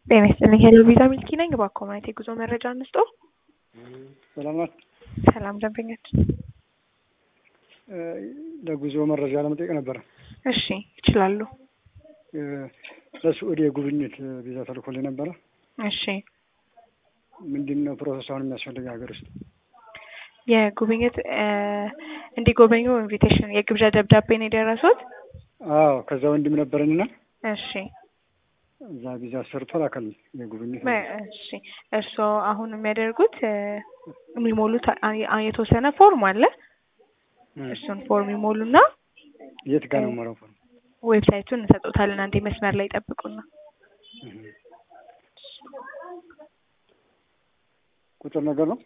ጤና ይስጥልኝ ሄሎ ቪዛ ሚልኪ ነኝ። እባክዎ ማለት የጉዞ መረጃ እንስጦ። ሰላም ናት። ሰላም ደንበኛች። ለጉዞ መረጃ ለመጠየቅ ነበረ። እሺ ይችላሉ። ለስዑድ የጉብኝት ቪዛ ተልኮልኝ ነበረ። እሺ ምንድን ነው ፕሮሰስ አሁን የሚያስፈልግ ሀገር ውስጥ? የጉብኝት እንዲጎበኙ ኢንቪቴሽን የግብዣ ደብዳቤ ነው የደረሱት? አዎ ከዛ ወንድም ነበረንና እሺ እዛ ቪዛ ሰርቶ ላከል የጉብኝት እሺ እርስዎ አሁን የሚያደርጉት የሚሞሉት አ- የተወሰነ ፎርም አለ። እሱን ፎርም ይሞሉና የት ጋር ነው የማረው? ዌብሳይቱን እንሰጡታለን። አንዴ መስመር ላይ ይጠብቁና ቁጥር ነገር ነው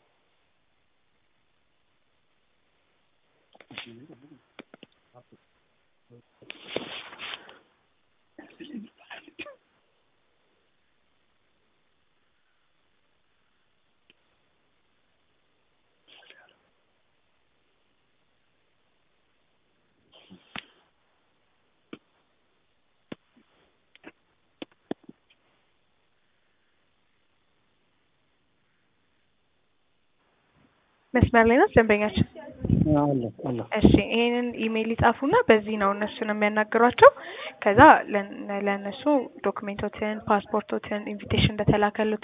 መስመር ላይ ነው ደንበኛችን። አለ አለ እሺ ይሄንን ኢሜይል ይጻፉና በዚህ ነው እነሱን የሚያናግሯቸው። ከዛ ለን- ለእነሱ ዶክሜንቶትን፣ ፓስፖርቶትን፣ ኢንቪቴሽን እንደተላከሉት